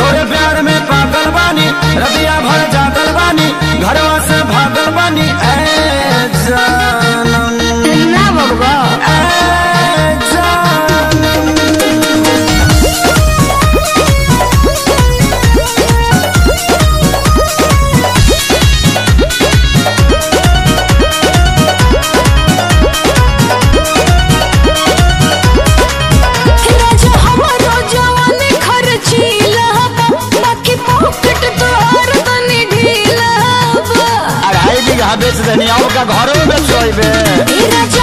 तोरे प्यार में पागल बानी रबिया भर जागल बानी घरवा से भागल बानी ए जानम ना बबुआ ए जानम राजा हमारो जवानी खर्चीला बा बाकी पॉकेट तोहर तनी ढीला बा अढ़ाई बीघा बेच देनी और का घरों में बेच बे ए राजा